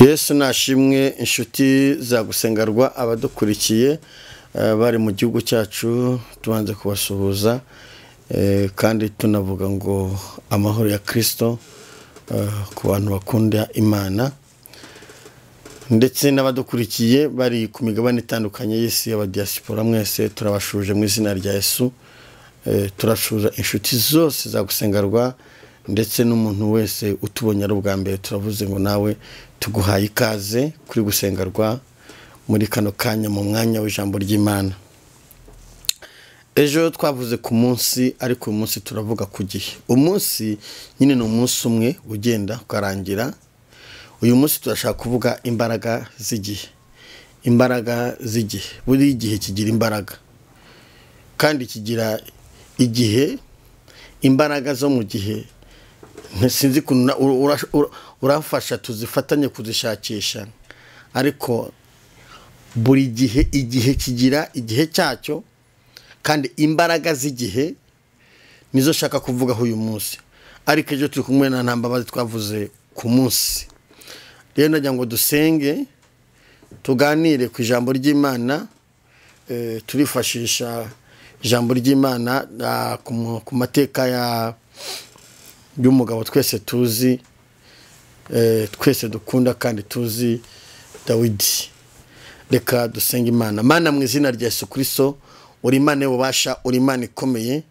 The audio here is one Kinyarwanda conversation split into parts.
yesu nashimwe inshuti zagusengerwa abadukurikiye bari mu gihugu cyacu tubanze kubasuhuza kandi tunavuga ngo amahoro ya kirisito ku bantu bakunda imana ndetse n'abadukurikiye bari ku migabane itandukanye y'isi y'abadiyasipora mwese turabashuje mu izina rya yesu turashuza inshuti zose zagusengerwa ndetse n'umuntu wese utubonye ari ubwa mbere turavuze ngo nawe tuguhaye ikaze kuri gusengerwa muri kano kanya mu mwanya w'ijambo ry'imana ejo twavuze ku munsi ariko uyu munsi turavuga ku gihe umunsi nyine ni umunsi umwe ugenda ukarangira uyu munsi turashaka kuvuga imbaraga z'igihe imbaraga z'igihe buri gihe kigira imbaraga kandi kigira igihe imbaraga zo mu gihe sinzi ukuntu urafasha tuzifatanye kuzishakisha ariko buri gihe igihe kigira igihe cyacyo kandi imbaraga z'igihe nizo nshaka kuvugaho uyu munsi ariko ejo turi kumwe na ntambabazi twavuze ku munsi rero nagira ngo dusenge tuganire ku ijambo ry'imana turifashisha ijambo ry'imana ku mateka ya y'umugabo twese tuzi twese dukunda kandi tuzi dawidi reka dusenge imana mana mu izina rya Yesu kirisito uri imana y'ububasha uri imana ikomeye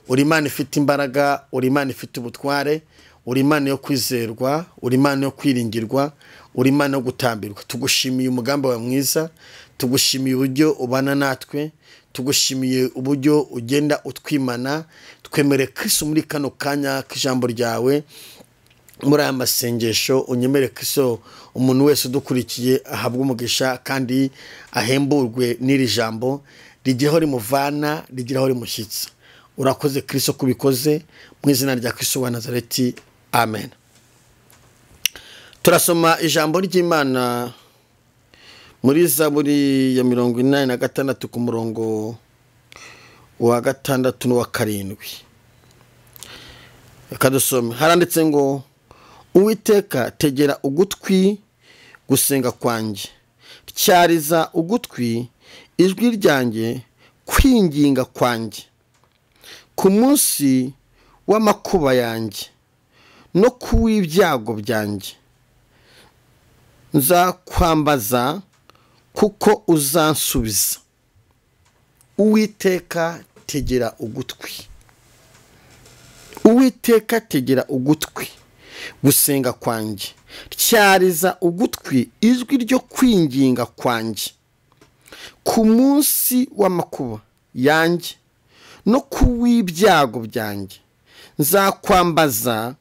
uri imana ifite imbaraga uri imana ifite ubutware uri imana yo kwizerwa uri imana yo kwiringirwa uri imana yo gutambirwa tugushimiye umugambi wawe mwiza tugushimiye uburyo ubana natwe tugushimiye uburyo ugenda utwimana twemere kiso muri kano kanya k'ijambo ryawe muri aya masengesho unyemere kiso umuntu wese udukurikiye ahabwe umugisha kandi ahemburwe n'iri jambo rigira aho rimuvana rigira aho rimushyitsa urakoze kiso ko ubikoze mu izina rya kiso wa nazareti amen turasoma ijambo ry'imana muri zaburi ya mirongo inani na gatandatu ku murongo wa gatandatu n'uwa karindwi reka dusome haranditse ngo uwiteka tegera ugutwi gusenga kwanjye tyariza ugutwi ijwi ryanjye kwinginga kwanjye ku munsi w'amakuba yanjye no ku w'ibyago byanjye nzakwambaza kuko uzansubiza uwiteka tegera ugutwi uwiteka tegera ugutwi gusenga kwanjye tyariza ugutwi ijwi ryo kwinginga kwanjye ku munsi w'amakuba yanjye no ku w'ibyago byanjye nzakwambaza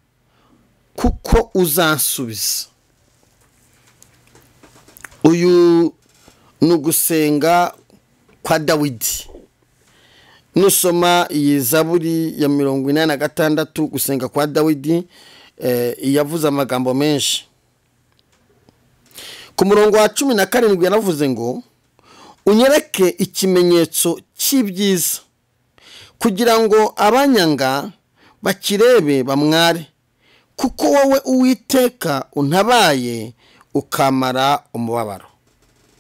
kuko uzansubiza uyu ni ugusenga kwa dawidi nusoma iyi zaburi ya mirongo inani na gatandatu gusenga kwa dawidi yavuze amagambo menshi ku murongo wa cumi na karindwi yanavuze ngo unyereke ikimenyetso cy'ibyiza kugira ngo abanyanga bakirebe bamware kuko wowe uwiteka untabaye ukamara umubabaro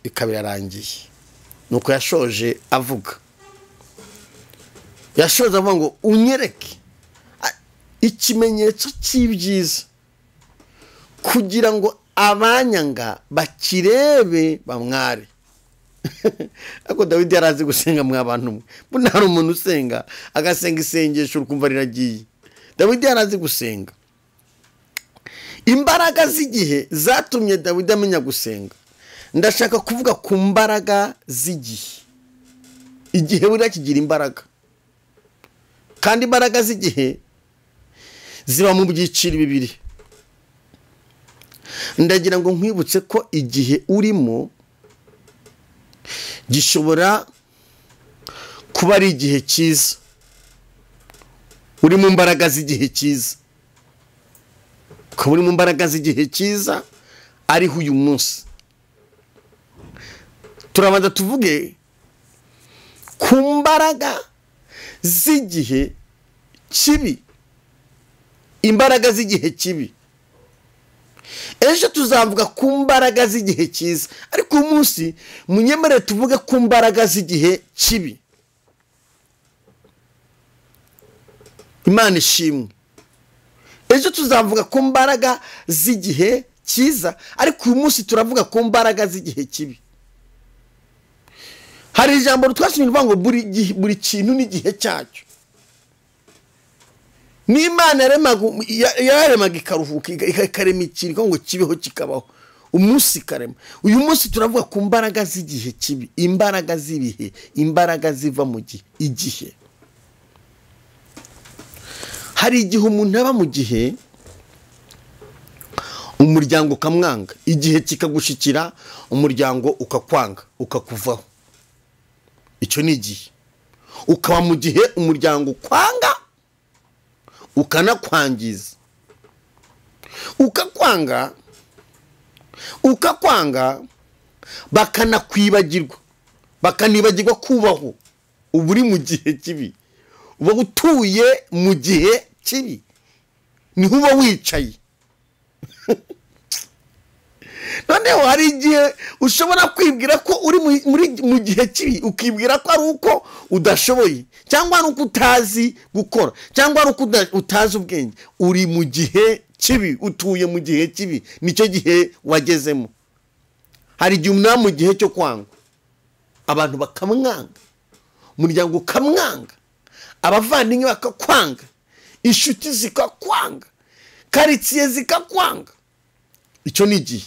ikaba irarangiye ni uko yashoje avuga yashoza avuga ngo unyereke ikimenyetso cy'ibyiza kugira ngo abanyanga bakirebe bamware ariko dawidi yari azi gusenga mwa bantu mwe mbona hari umuntu usenga agasenga isengesho ukumva riragiye dawidi yari azi gusenga imbaraga z'igihe zatumye dawidi amenya gusenga ndashaka kuvuga ku mbaraga z'igihe igihe buriya kigira imbaraga kandi imbaraga z'igihe ziba mu byiciro bibiri ndagira ngo nkwibutse ko igihe urimo gishobora kuba ari igihe cyiza uri mu mbaraga z'igihe cyiza ukaba uri mu mbaraga z'igihe cyiza ariho uyu munsi turabanza tuvuge ku mbaraga z'igihe kibi imbaraga z'igihe kibi ejo tuzavuga ku mbaraga z'igihe cyiza ariko uyu munsi munyemerere tuvuge ku mbaraga z'igihe kibi imana ishimwe ejo tuzavuga ku mbaraga z'igihe cyiza ariko uyu munsi turavuga ku mbaraga z'igihe kibi hari ijambo twashyira rivuga ngo buri gihe buri kintu n'igihe cyacyo n'imana yaremaga ikaruhuka ikarema ikintu ngo kibeho kikabaho umunsi ikarema uyu munsi turavuga ku mbaraga z'igihe kibi imbaraga z'ibihe imbaraga ziva mu gihe igihe hari igihe umuntu aba mu gihe umuryango ukamwanga igihe kikagushikira umuryango ukakwanga ukakuvaho icyo ni igihe ukaba mu gihe umuryango ukwanga ukanakwangiza ukakwanga ukakwanga bakanakwibagirwa bakanibagirwa kubaho uba uri mu gihe kibi uba utuye mu gihe kibi niho uba wicaye noneho hari igihe ushobora kwibwira ko uri mu gihe kibi ukibwira ko ari uko udashoboye cyangwa ari uko utazi gukora cyangwa ari uko utazi ubwenge uri mu gihe kibi utuye mu gihe kibi nicyo gihe wagezemo hari igihe umuntu mu gihe cyo kwanga abantu bakamwanga umuryango ukamwanga abavandimwe bakakwanga inshuti zikakwanga karitsiye zikakwanga icyo ni igihe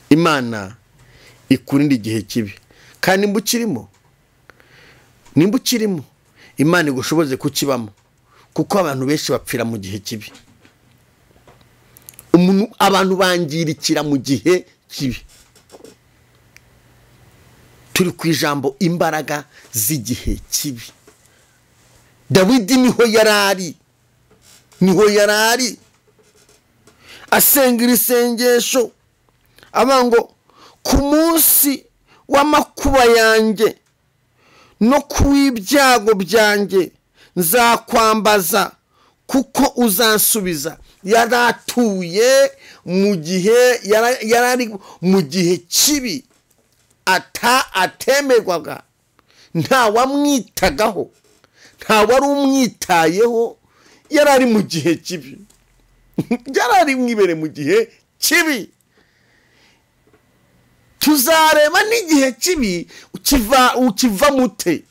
imana ikurinda igihe kibi kandi nimba ukirimo nimba ukirimo imana igushoboze kukibamo kuko abantu benshi bapfira mu gihe kibi abantu bangirikira mu gihe kibi turi ku ijambo imbaraga z'igihe kibi dawidi niho yari ari niho yari ari asenga iri sengesho aba ngo ku munsi w'amakuba yanjye no ku w'ibyago byanjye nzakwambaza kuko uzansubiza yari atuye mu gihe yari ari mu gihe kibi atemerwaga ntawamwitagaho ntawari umwitayeho yari ari mu gihe kibi yari ari mwibere mu gihe kibi tuzareba n'igihe kibi ukiva mute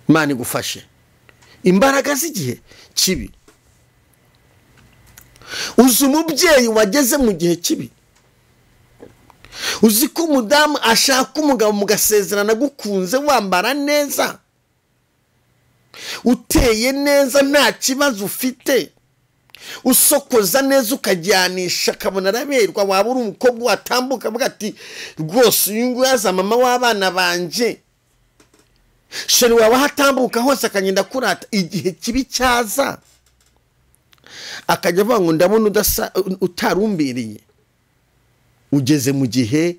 imana igufashe imbaraga z'igihe kibi uzi umubyeyi wageze mu gihe kibi uzi ko umudamu ashaka umugabo mugasezerana agukunze wambara neza uteye neza nta kibazo ufite usokoza neza ukajyanisha akabona araberwa waba uri umukobwa watambuka avuga ati rwose uyu nguyu yaza mama w'abana banjye sheri waba ahatambuka hose akagenda kurata igihe kibi cyaza akajya avuga ngo ndabona utarumbereye ugeze mu gihe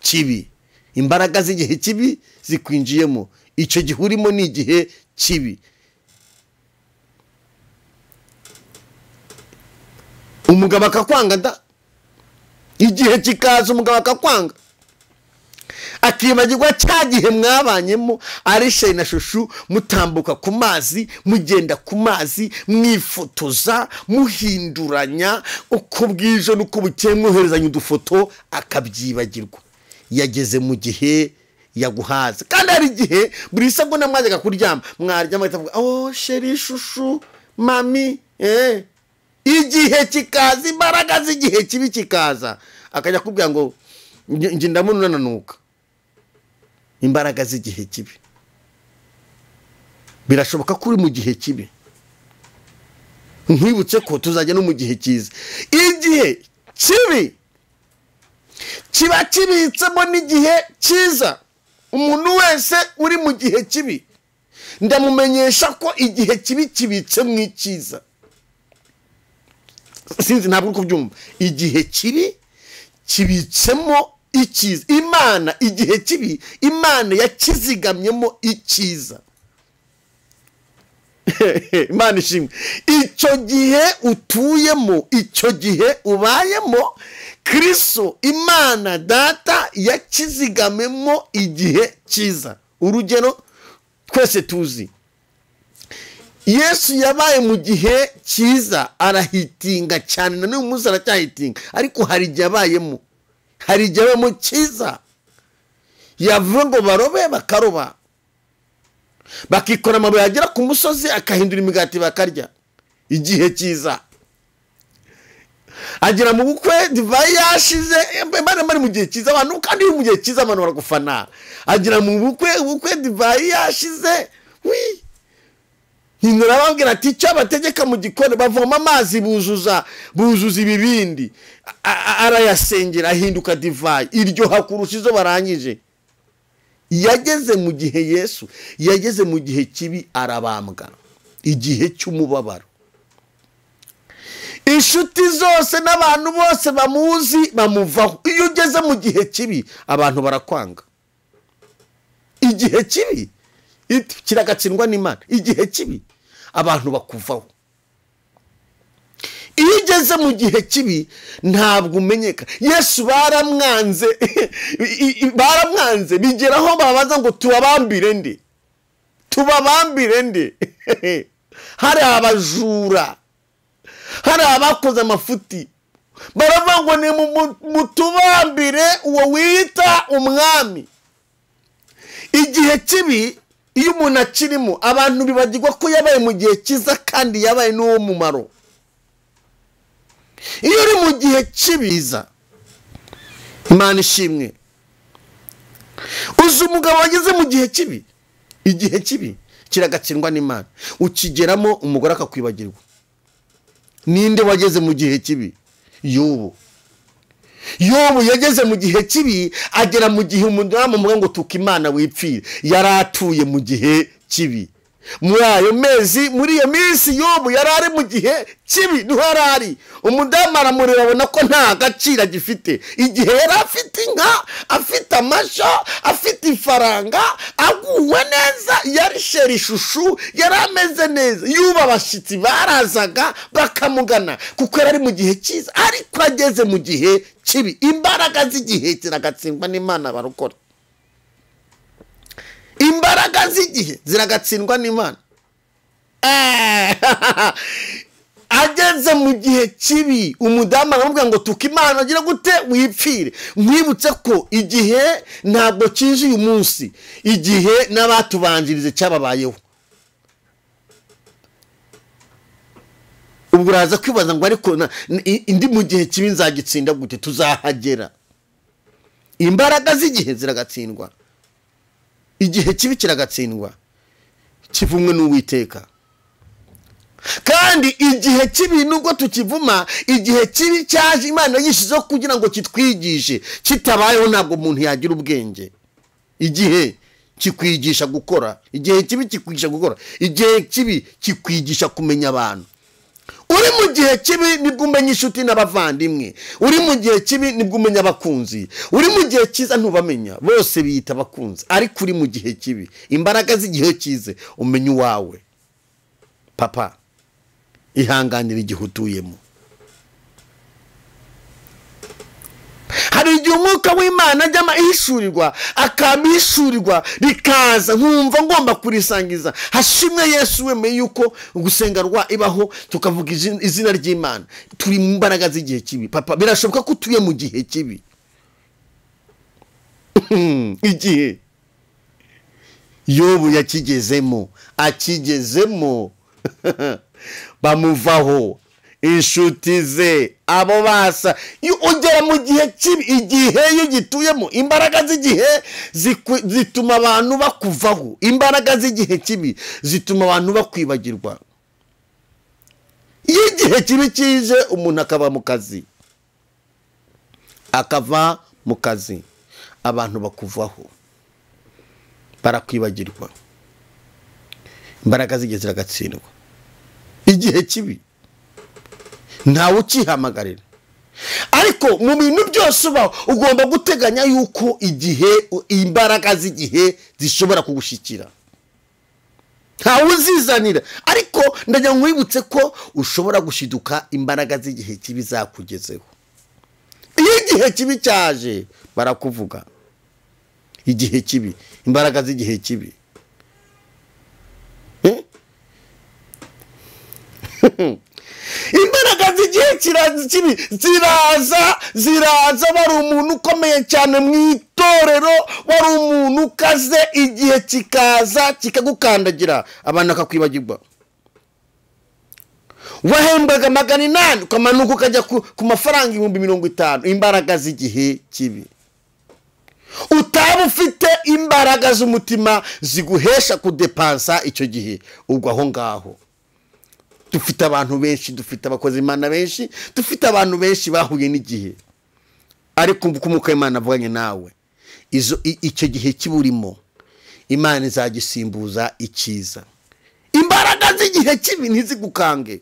kibi imbaraga z'igihe kibi zikwinjiyemo icyo gihe urimo ni igihe kibi umugabo akakwanga da igihe kikaza umugabo akakwanga akibagirwa cya gihe mwabanyemo ari sheri na shushu mutambuka ku mazi mugenda ku mazi mwifotoza muhinduranya uko bwije n'uko bukeye mwoherezanya udufoto akabyibagirwa yageze mu gihe yaguhaza kandi hari igihe buri sabuna mwajyaga kuryama mwaryama akavuga oh sheri shushu mami eee igihe kikaza imbaraga z'igihe kibi kikaza akajya akubwira ngo njye ndabona unananuka imbaraga z'igihe kibi birashoboka ko uri mu gihe kibi nkwibutse ko tuzajya no mu gihe cyiza igihe kibi kiba kibitsemo n'igihe cyiza umuntu wese uri mu gihe kibi ndamumenyesha ko igihe kibi kibitsemo icyiza sinzi ntabwo uri kubyumva igihe kibi kibitsemo icyiza imana igihe kibi imana yakizigamyemo icyiza imana ishimwe icyo gihe utuyemo icyo gihe ubayemo kiriso imana data yakizigamemo igihe cyiza urugero twese tuzi yesu yabaye mu gihe cyiza arahitinga cyane na n'uyu munsi aracyahitinga ariko hari igihe abayemo hari igihe abayemo cyiza yavuga ngo barobe bakaroba bakikora amabuye yagera ku musozi akahindura imigati bakarya igihe cyiza agera mu bukwe divayi yashize bari bari mu gihe cyiza abantu kandi uri mu gihe cyiza abantu baragufana agera mu bukwe ubukwe divayi yashize wii hindura ababwira ati icyo abategeka mu gikoni bavoma amazi buzuza buzuza ibibindi A- a- arayasengera ahinduka divayi iryoha kurusha izo barangije yageze mu gihe yesu yageze mu gihe kibi arabambwa igihe cy'umubabaro inshuti zose n'abantu bose bamuzi bamuvaho iyo ugeze mu gihe kibi abantu barakwanga igihe kibi it- kiragatsindwa n'imana igihe kibi abantu bakuvaho iyo ugeze mu gihe kibi ntabwo umenyeka yesu baramwanze i- i- baramwanze bigeraho babaza ngo tubabambire nde tubabambire nde hari abajura hari abakoze amafuti baravuga ngo ni mu- mu- mutubambire uwo wita umwami igihe kibi iyo umuntu akirimo abantu bibagirwa ko yabaye mu gihe cyiza kandi yabaye n'uwo mumaro iyo uri mu gihe kibiza imana ishimwe uzi umugabo wageze mu gihe kibi igihe kibi kiragatsindwa n'imana ukigeramo umugore akakwibagirwa ninde wageze mu gihe kibi y'ubu yobu yageze mu gihe kibi agera mu gihe umudamu amuvuga ngo tuka imana wipfire yari atuye mu gihe kibi muri ayo mezi muri iyo minsi yobu yari ari mu gihe kibi niho yari ari umudamu aramureba abona ko nta gaciro agifite igihe yari afite inka afite amasha afite ifaranga aguwe neza yari sheri ishushu yari ameze neza yuba abashyitsi barazaga bakamugana kuko yari ari mu gihe cyiza ariko ageze mu gihe kibi imbaraga z'igihe ziragatsindwa n'imana barokora imbaraga z'igihe ziragatsindwa n'imana Eh, ageze mu gihe kibi umudamu aramubwira ngo tuka imana agira gute wipfire mwibutse ko igihe ntabwo kije uyu munsi igihe n'abatubanjirize cyababayeho ubwo uraza kwibaza ngo ariko na- i- indi mu gihe kibi nzagitsinda gute tuzahagera imbaraga z'igihe ziragatsindwa igihe kibi kiragatsindwa kivumwe n'uwiteka kandi igihe kibi nubwo tukivuma igihe kibi cyaje imana yishizeho kugira ngo kitwigishe kitabayeho ntabwo umuntu yagira ubwenge igihe kikwigisha gukora igihe kibi kikwigisha gukora igihe kibi kikwigisha kumenya abantu uri mu gihe kibi nibwo umenya inshuti n'abavandimwe uri mu gihe kibi nibwo umenya abakunzi uri mu gihe cyiza ntubamenya bose biyita abakunzi ariko uri mu gihe kibi imbaraga z'igihe cyize umenya uwawe papa ihanganira igihe utuyemo hari igihe umwuka w'imana ajyamo ahishurirwa akabihishurirwa rikaza nkumva ngomba kurisangiza hashimwe yesu wemeye yuko gusenga rwa ibaho tukavuga izin- izina ry'imana turi mu mbaraga z'igihe kibi papa birashoboka ko utuye mu gihe kibi igihe yobu yakigezemo akigezemo bamuvaho inshuti ze abo basa Iyo ugera mu gihe kibi igihe iyo ugituyemo imbaraga z'igihe ziku- zituma abantu bakuvaho imbaraga z'igihe kibi zituma abantu bakwibagirwa iyo igihe kibi kije umuntu akaba mu kazi akava mu kazi abantu bakuvaho barakwibagirwa imbaraga z'igihe ziragatsindwa igihe kibi ntawe ukihamagarira ariko mu bintu byose ubaho ugomba guteganya yuko igihe imbaraga z'igihe zishobora kugushyikira ntawe uzizanira ariko ndagira ngo wibutse ko ushobora gushiduka imbaraga z'igihe kibi zakugezeho iyo igihe kibi cyaje barakuvuga igihe kibi imbaraga z'igihe kibi Eh? imbaraga z'igihe kira- kibi ziraza ziraza wari umuntu ukomeye cyane mu itorero wari umuntu ukaze igihe kikaza kikagukandagira abantu bakakwibagirwa wahembwaga magana inani ukamanuka ukajya ku ku mafaranga ibihumbi mirongo itanu imbaraga z'igihe kibi utaba ufite imbaraga z'umutima ziguhesha kudepansa icyo gihe ubwo aho ngaho dufite abantu benshi dufite abakozi imana benshi dufite abantu benshi bahuye n'igihe ariko ubu nk'uko imana avuganye nawe izo i- icyo gihe kiburimo imana izagisimbuza icyiza imbaraga z'igihe kibi ntizigukange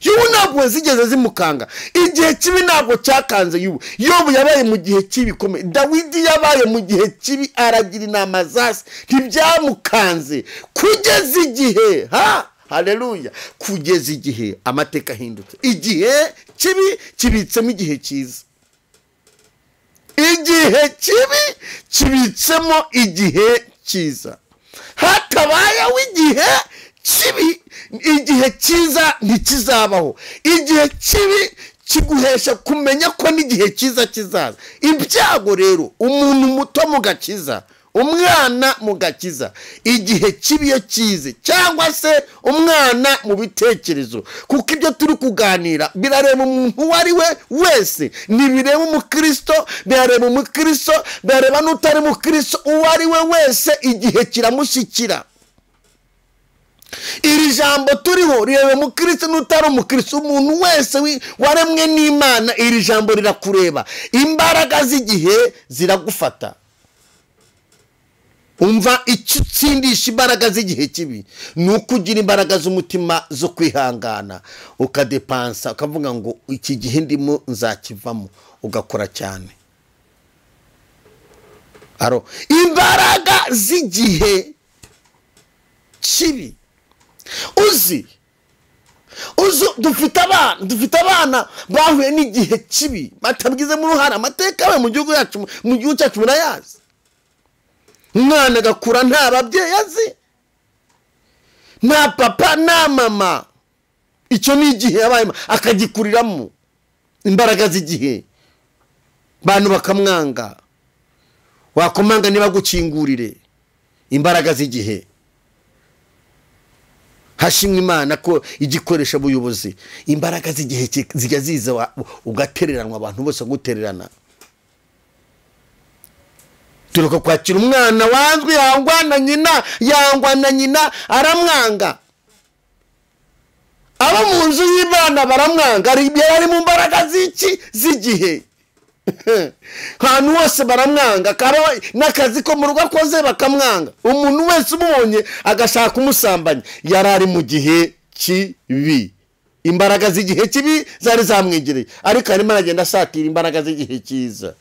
yubu ntabwo zigeze zimukanga igihe kibi ntabwo cyakanze yubu yobu yabaye mu gihe kibi komeye dawidi yabaye mu gihe kibi aragira inama za se ntibyamukanze kugeza igihe ha hareruya kugeza igihe amateka ahindutse igihe kibi kibitsemo igihe cyiza igihe kibi kibitsemo igihe cyiza hatabayeho igihe kibi igihe cyiza ntikizabaho igihe kibi kiguhesha kumenya ko n'igihe cyiza kizaza ibyago rero umuntu muto mu gakiza umwana mu gakiza igihe kibi iyo kize cyangwa se umwana mu bitekerezo kuko ibyo turi kuganira birareba umuntu uwo ari we wese ntibireba umukristo birareba umukristo birareba n'utari mukristo uwo ari we wese igihe kiramushyikira iri jambo turiho rireba umukristo n'utari umukristo umuntu wese wi- waremwe n'imana iri jambo rirakureba imbaraga z'igihe ziragufata umva icyo utsindisha imbaraga z'igihe kibi ni uko ugira imbaraga z'umutima zo kwihangana ukadepansa ukavuga ngo iki gihe ndimo nzakivamo ugakora cyane aro imbaraga z'igihe kibi uzi uzi dufite abana dufite abana bahuye n'igihe kibi batabwizemo uruhare amateka yabaye mu gihugu cyacu mu gihugu cyacu murayazi umwana agakura nta babyeyi azi nta papa nta mama icyo ni igihe yabayemo akagikuriramo imbaraga z'igihe abantu bakamwanga wakomanga ntibagukingurire imbaraga z'igihe hashimwe imana ko igikoresha abayobozi imbaraga z'igihe ki- zijya ziza wa- ugatereranwa abantu bose gutererana turuka kwakira umwana wanzwe yangwa na nyina yangwa na nyina aramwanga abo mu nzu y'imana baramwanga ari- yari ari mu mbaraga z'iki z'igihe ahantu hose baramwanga kaba n'akazi ko mu rugo akoze bakamwanga umuntu wese umubonye agashaka kumusambanya yari ari mu gihe kibi imbaraga z'igihe kibi zari zamwegereye ariko arimo aragenda asatira imbaraga z'igihe cyiza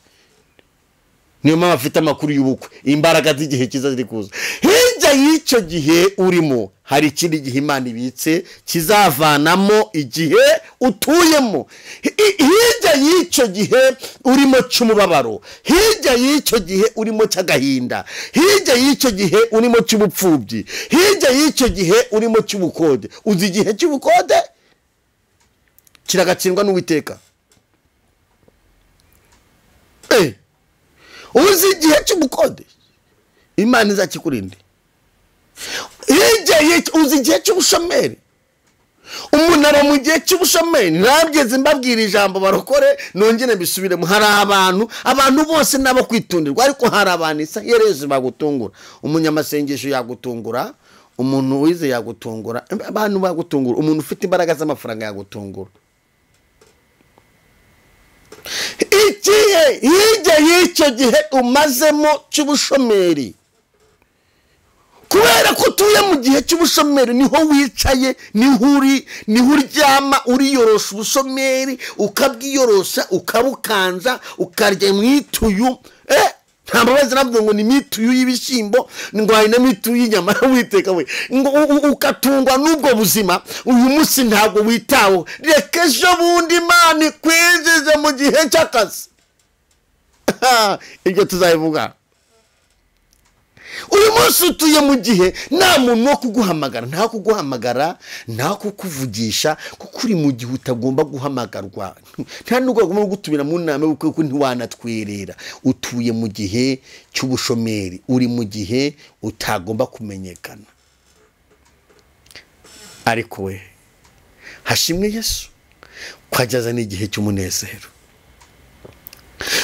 niyo mpamvu afite amakuru y'ubukwe imbaraga z'igihe cyiza ziri kuza hirya y'icyo gihe urimo hari ikindi gihe imana ibitse kizavanamo igihe utuyemo Hi- hirya y'icyo gihe urimo cy'umubabaro hirya y'icyo gihe urimo cy'agahinda hirya y'icyo gihe urimo cy'ubupfubyi hirya y'icyo gihe urimo cy'ubukode uzi igihe cy'ubukode kiragatsindwa n'uwiteka Eh! uzi igihe cy'ubukode imana izakikurinde Yegeye- uzi igihe cy'ubushomeri umunara mu gihe cy'ubushomeri ntabweze mbabwira ijambo barokore nongere mbisubiremo hari abantu abantu bose nabo kwitundirwa ariko hari abantu isa yereze bagutungura umunyamasengesho yagutungura umuntu wize yagutungura abantu bagutungura umuntu ufite imbaraga z'amafaranga yagutungura igihe hirya y'icyo gihe umazemo cy'ubushomeri kubera ko utuye mu gihe cy'ubushomeri niho wicaye niho uri niho uryama uriyorosha ubushomeri ukabwiyorosa ukabukanza ukarya mu ituyu eh nta mbabazi nabwo ngo ni mituyu y'ibishyimbo ndwaye na mituyu y'inyama witeka we ngo u- u- ukatungwa n'ubwo buzima uyu munsi ntabwo witaweho reka ejo bundi imana ikwinjize mu gihe cy'akazi ibyo tuzabivuga uyu munsi utuye mu gihe nta muntu wo kuguhamagara nta kuguhamagara nta kukuvugisha kuko uri mu gihe utagomba guhamagarwa nta n'ubwo wagomba kugutumira mu nama y'ubukwe kuko ntiwanatwerera utuye mu gihe cy'ubushomeri uri mu gihe utagomba kumenyekana ariko we hashimwe yesu kwageza n'igihe cy'umunezero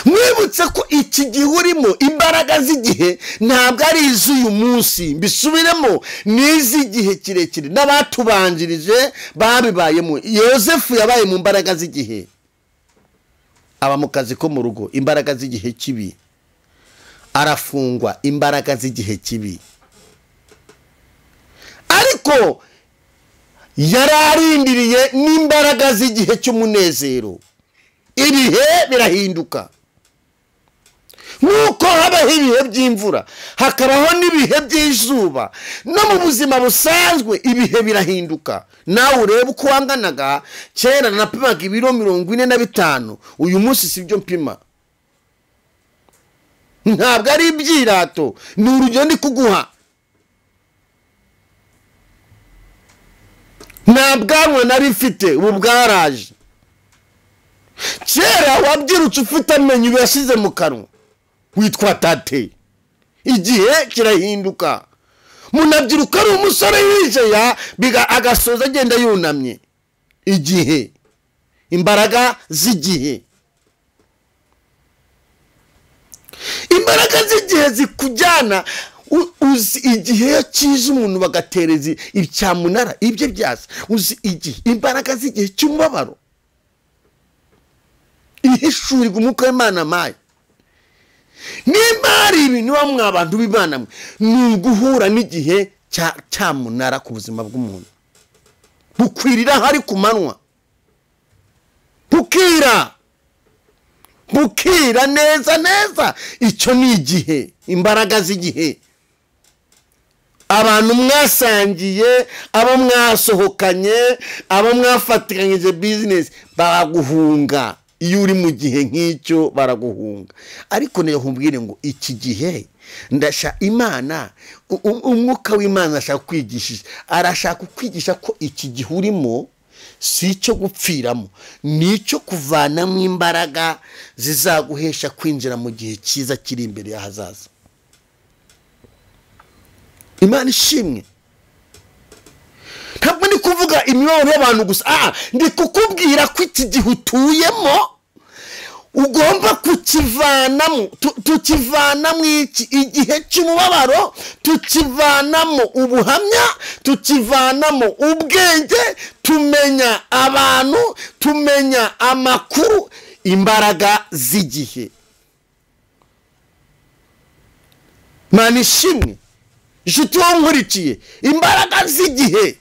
mwibutse ko iki gihe urimo imbaraga z'igihe ntabwo ari iz'uyu munsi mbisubiremo ni iz'igihe kirekire n'abatubanjirije babibayemo yosefu yabaye mu mbaraga z'igihe aba mu kazi ko mu rugo imbaraga z'igihe kibi arafungwa imbaraga z'igihe kibi ariko yari arindiriye n'imbaraga z'igihe cy'umunezero ibihe birahinduka nk'uko habaho ibihe by'imvura hakabaho n'ibihe by'izuba no mu buzima busanzwe ibihe birahinduka nawe urebe uko wanganaga kera napimaga ibiro mirongo ine na bitanu uyu munsi si byo mpima ntabwo ari ibyirato ni urugero ndi kuguha nta bwanwa nari mfite ubu bwaraje kera wabyirutse ufite amenyo uyashyize mu kanwa witwa tate igihe kirahinduka munabyiruka ari umusore yijeya biga agasoza agenda yunamye igihe imbaraga z'igihe imbaraga z'igihe zikujyana u- uzi igihe cyiza umuntu bagatereza icyamunara ibyo byasa uzi igihe imbaraga z'igihe cy'umubabaro ihishurirwa umwuka w'imana amaye nimba hari ibintu bamwe mwa bantu b'imana mwe ni uguhura n'igihe cya- cyamunara ku buzima bw'umuntu bukwirira hari ku manywa bukira bukira neza neza icyo ni igihe imbaraga z'igihe abantu mwasangiye abo mwasohokanye abo mwafatikanyije bizinesi baraguhunga iyo uri mu gihe nk'icyo baraguhunga ariko niyo nkubwire ngo iki gihe ndasha imana u- u- umwuka w'imana ashaka kwigisha arashaka kukwigisha ko iki gihe urimo si icyo gupfiramo ni icyo kuvanamo imbaraga zizaguhesha kwinjira mu gihe cyiza kiri imbere y'ahazaza imana ishimwe ntabwo ndi kuvuga imibabaro y'abantu gusa aha ndi kukubwira ko iki gihe utuyemo ugomba kukivanamo tu- tukivanamo iki igihe cy'umubabaro tukivanamo ubuhamya tukivanamo ubwenge tumenya abantu tumenya amakuru imbaraga z'igihe imana ishimwe inshuti wankurikiye imbaraga z'igihe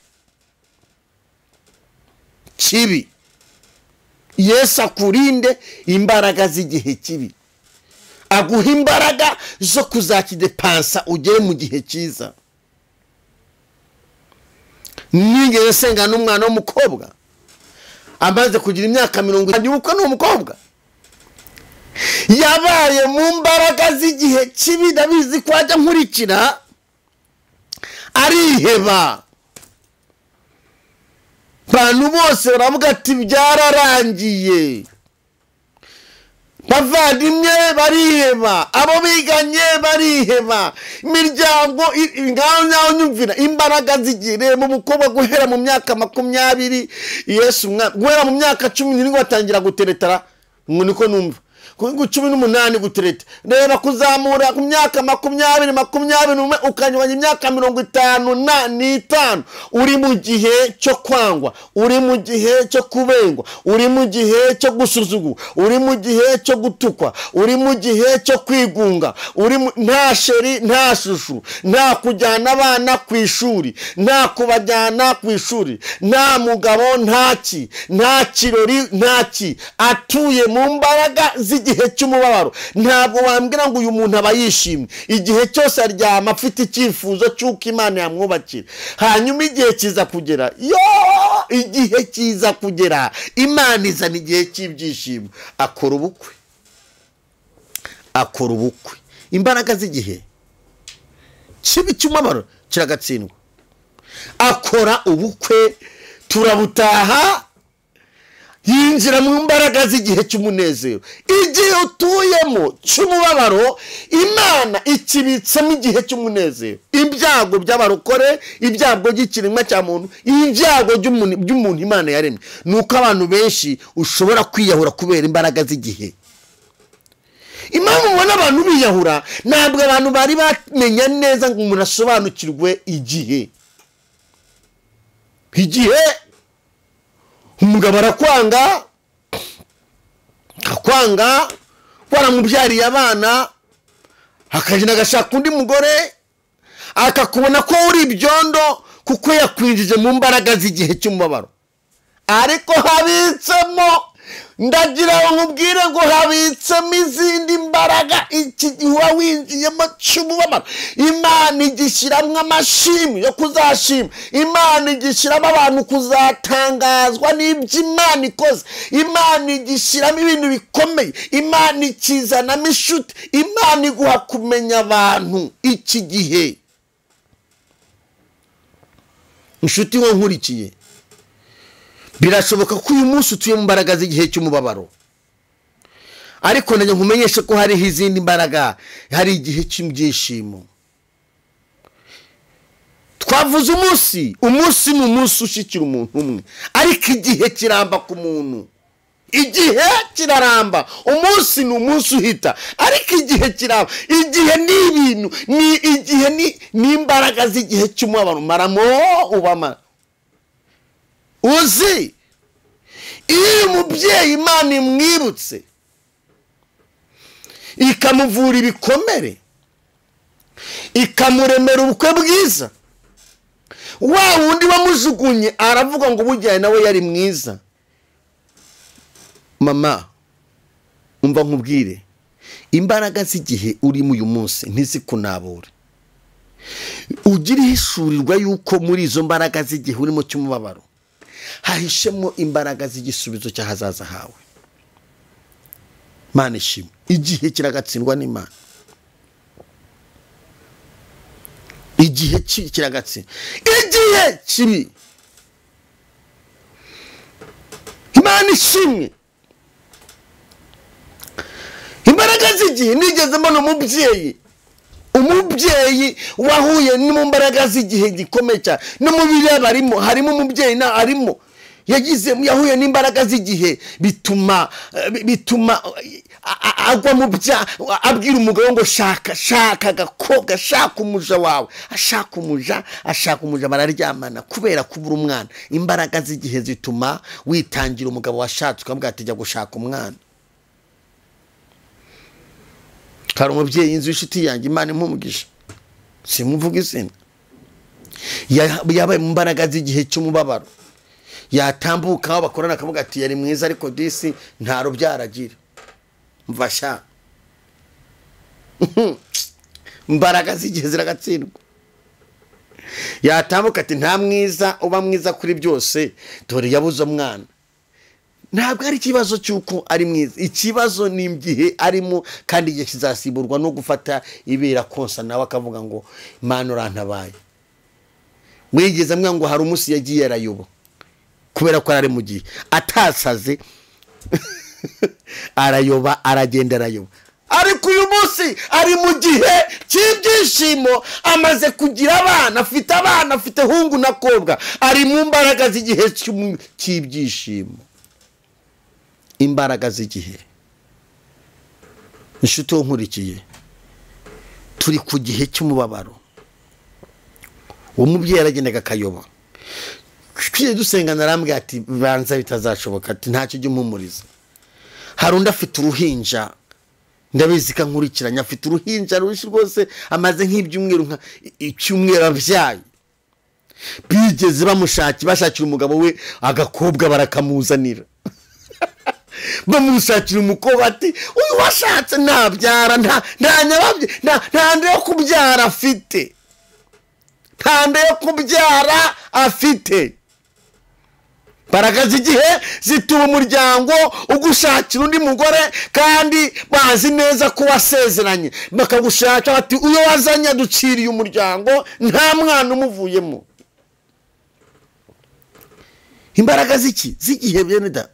kibi yesu akurinde imbaraga z'igihe kibi aguha imbaraga zo kuzakidepansa ugere mu gihe cyiza nigeze nsenga n'umwana w'umukobwa amaze kugira imyaka mirongo itanu ubukwe ni umukobwa yabaye mu mbaraga z'igihe kibi ndabizi ko ajya nkurikira ariheba abantu bose baravuga ati byararangiye bavandimwe bariheba abo biganye bariheba imiryango i- i- ngaho nyaho nyumvira imbaraga zigire mu mukobwa guhera mu myaka makumyabiri yesu umwa- guhera mu myaka cumi n'irindwi batangira guteretara ngo niko numva ku cumi n'umunani gutereta reba kuzamura ku myaka makumyabiri makumyabiri n'umwe ukanyuranya imyaka mirongo itanu na n'itanu uri mu gihe cyo kwangwa uri mu gihe cyo kubengwa uri mu gihe cyo gusuzugurwa uri mu gihe cyo gutukwa uri mu gihe cyo kwigunga uri mu- nta sheri nta shushu nta kujyana abana ku ishuri nta kubajyana ku ishuri nta mugabo nta ki nta kirori nta ki atuye mu mbaraga z'i igihe cy'umubabaro ntabwo wambwira ngo uyu muntu aba yishimye igihe cyose aryama afite icyifuzo cy'uko imana yamwubakira hanyuma igihe kiza kugera yo igihe kiza kugera imana izana igihe cy'ibyishimo akora ubukwe akora ubukwe imbaraga z'igihe kibi cy'umubabaro kiragatsindwa akora ubukwe turabutaha yinjira mu mbaraga z'igihe cy'umunezero igihe utuyemo cy'umubabaro imana ikibitsamo igihe cy'umunezero ibyago by'abarokore ibyago by'ikiremwa cya muntu ibyago by'umuntu by'umuntu imana yaremye ni uko abantu benshi ushobora kwiyahura kubera imbaraga z'igihe impamvu mubona abantu biyahura ntabwo abantu bari bamenya neza ngo umuntu asobanukirwe igihe igihe umugabo arakwanga akwanga waramubyariye abana akagenda agashaka undi mugore akakubona ko uri ibyondo kuko yakwinjije mu mbaraga z'igihe cy'umubabaro ariko habitsemo ndagira ngo nkubwire ngo habitsemo izindi mbaraga iki gihe uba winjiyemo cy'umubabaro imana igishyiramo amashimwe yo kuzashima imana igishyiramo abantu kuzatangazwa n'ibyo imana ikoze imana igishyiramo ibintu bikomeye imana ikizanamo inshuti imana iguha kumenya abantu iki gihe inshuti wo nkurikiye birashoboka ko uyu munsi utuye mu mbaraga z'igihe cy'umubabaro ariko nanjye nkumenyeshe ko hariho izindi mbaraga hari igihe cy'ibyishimo twavuze umunsi umunsi ni umunsi ushyikira umuntu umwe ariko igihe kiramba ku muntu igihe kiraramba umunsi ni umunsi uhita ariko igihe kiramba igihe ni ibintu ni igihe ni imbaraga z'igihe cy'umubabaro maramo ubamara uzi iyo uyu mubyeyi imana imwibutse ikamuvura ibikomere ikamuremera ubukwe bwiza wa wundi wamujugunye aravuga ngo ubujyane nawe yari mwiza mama umva nkubwire imbaraga z'igihe urimo uyu munsi ntizikunabure ugire ihishurirwa yuko muri izo mbaraga z'igihe urimo cy'umubabaro hahishemo imbaraga z'igisubizo cy'ahazaza hawe mani ishimwe igihe kiragatsindwa n'imana igihe kiragatsindwa igihe kibi imana ishimwe imbaraga z'igihe nigeze mbona umubyeyi umubyeyi wahuye mu mbaraga z'igihe gikomeye cyane no mu biriya barimo harimo umubyeyi na arimo yagize yahuye n'imbaraga z'igihe bituma bituma agwa mu bya abwira umugabo ngo shaka shaka agakobwa shaka umuja wawe ashaka umuja ashaka umuja bararyamana kubera kubura umwana imbaraga z'igihe zituma witangira umugabo washatse ukavuga ati jya gushaka umwana hari umubyeyi inzu y'inshuti yanjye imana impumugisha simuvuga izina yabaye mu mbaraga z'igihe cy'umubabaro yatambuka aho bakorana akavuga ati yari mwiza ariko disi nta rubyaragira mfasha imbaraga z'igihe ziragatsindwa yatambuka ati nta mwiza uba mwiza kuri byose dore yabuze umwana ntabwo ari ikibazo cy'uko ari mwiza ikibazo ni igihe arimo kandi igihe kizasimburwa no gufata ibera konsa nawe akavuga ngo imana urantabaye mwigeze amwe ngo hari umunsi yagiye arayoba kubera ko ari mu gihe atasaze arayoba aragenda arayoba ariko uyu munsi ari mu gihe cy'ibyishimo amaze kugira abana afite abana afite hungu na kobwa ari mu mbaraga z'igihe cy'ibyishimo imbaraga z'igihe inshuti wo nkurikiye turi ku gihe cy'umubabaro uwo mubyeyi aragendaga akayoba twiye dusengana arambwira ati banza bitazashoboka ati ntacyo ujya umpumuriza hari undi afite uruhinja ndabizi ko nkurikiranye afite uruhinja rwinshi rwose amaze nk'ibyumweru icyumweru abyaye bigeze bamushakira bashakira umugabo we agakobwa barakamuzanira bamushakira umukobwa ati uyu washatse ntabyara nta nta nyababye nta nta nda yo kubyara afite nta nda yo kubyara afite baragaze igihe zituma umuryango ugushakira undi mugore kandi bazi neza ko wasezeranye bakagushaka bati uyo wazanye aduciriye umuryango nta mwana umuvuyemo imbaraga z'iki z'igihe bene da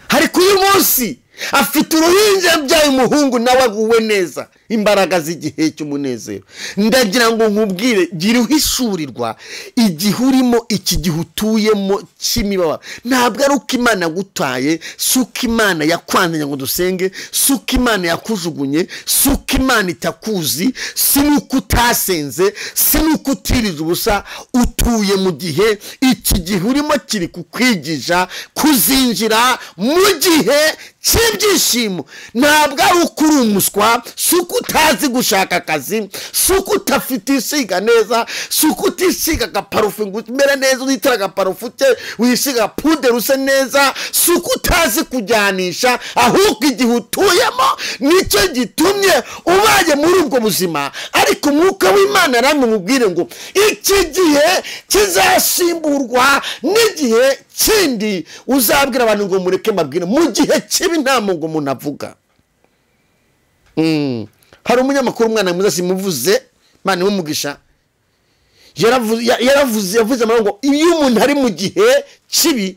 hari kuri munsi afite uruhinja yabyaye umuhungu nawe aguwe neza imbaraga z'igihe cy'umunezero ndagira ngo nkubwire gira uhishurirwa igihe urimo iki gihe utuyemo cy'imibabaro ntabwo ari uko imana yagutaye si uko imana yakwanzanye ngo dusenge si uko imana yakujugunye si uko imana itakuzi si n'uko utasenze si n'uko utiriza ubusa utuye mu gihe iki gihe urimo kiri kukwigisha kuzinjira mu gihe cy'ibyishimo ntabwo ari uko uri umuswa si uko utazi gushaka akazi si uko utafite isiga neza si uko utisiga agaparufe ngo umere neza unitira agaparufe uke wisiga puderi use neza si uko utazi kujyanisha ahubwo igihe utuyemo nicyo gitumye ubaye muri ubwo buzima ariko umwuka w'imana yaramubwire ngo iki gihe kizasimburwa n'igihe kindi uzabwira abantu ngo mureke mbabwire mu gihe kibi nta ngo umuntu avuga Mm. hari umunyamakuru umwana mwiza simuvuze mani w'umugisha yaravuze yaravuze- yavuze amagambo ngo iyo umuntu ari mu gihe kibi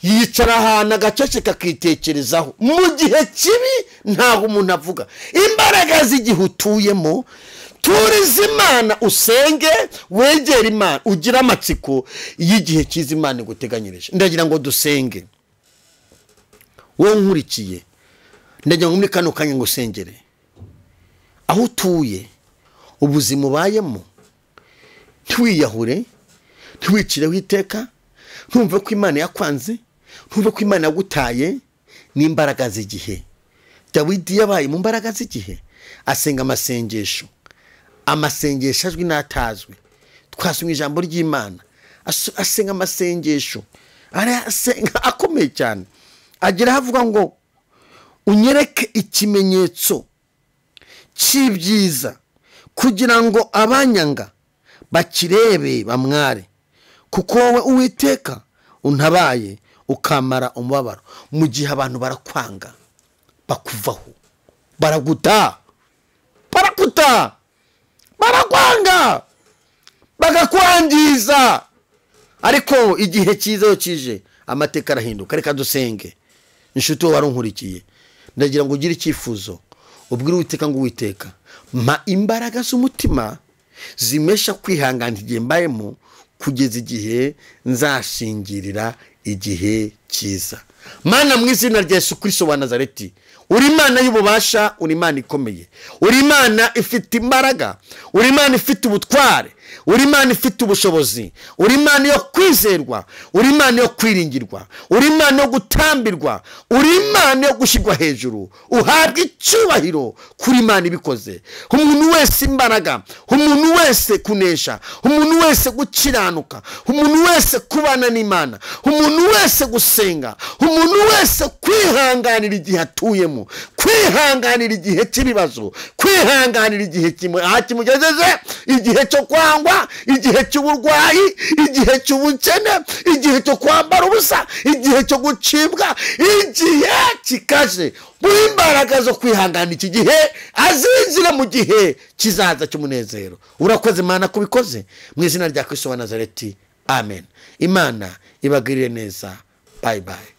yicara ahantu agaceceka akitekerezaho mu gihe kibi ntaho umuntu avuga imbaraga z'igihe utuyemo turize imana usenge wegere imana ugire amatsiko y'igihe cyiza imana iguteganyirije ndagira ngo dusenge wowe nkurikiye ndagira ngo muri kano kanya ngo usengere aho utuye ubuzima ubayemo ntiwiyahure ntiwicireho iteka ntumve ko imana yakwanze ntumve ko imana yagutaye n'imbaraga z'igihe dawidi yabaye mu mbaraga z'igihe asenga amasengesho amasengesho azwi n'atazwi twasomye ijambo ry'imana asu- asenga amasengesho arasenga akomeye cyane agera aho avuga ngo unyereke ikimenyetso cy'ibyiza kugira ngo abanyanga bakirebe bamware kuko wowe uwiteka untabaye ukamara umubabaro mu gihe abantu barakwanga bakuvaho baraguta baraguta barakwanga bagakwangiza ariko igihe cyiza iyo kije amateka arahinduka reka dusenge inshuti wari unkurikiye ndagira ngo ugire icyifuzo ubwire uwiteka ngo uwiteka mpa imbaraga z'umutima zimesha kwihangana igihe mbayemo kugeza igihe nzashingirira igihe cyiza mana mu izina rya yesu kirisito wa nazareti uri imana y'ububasha uri imana ikomeye uri imana ifite imbaraga uri imana ifite ubutware uri imana ifite ubushobozi uri imana yo kwizerwa uri imana yo kwiringirwa uri imana yo gutambirwa uri imana yo gushyirwa hejuru uhabwa icyubahiro kuri imana ibikoze umuntu wese imbaraga umuntu wese kunesha umuntu wese gukiranuka umuntu wese kubana n'imana umuntu wese gusenga umuntu wese kwihanganira igihe atuyemo kwihanganira igihe cy'ibibazo kwihanganira igihe kimu- aha kimugejeje igihe cyo kwangwa igihe cy'uburwayi igihe cy'ubukene igihe cyo kwambara ubusa igihe cyo gucibwa igihe kikaje muri imbaraga zo kwihangana iki gihe azinjira mu gihe kizaza cy'umunezero urakoze imana kubikoze mu izina rya kristo wa nazareti amen imana ibagirire neza bayi bayi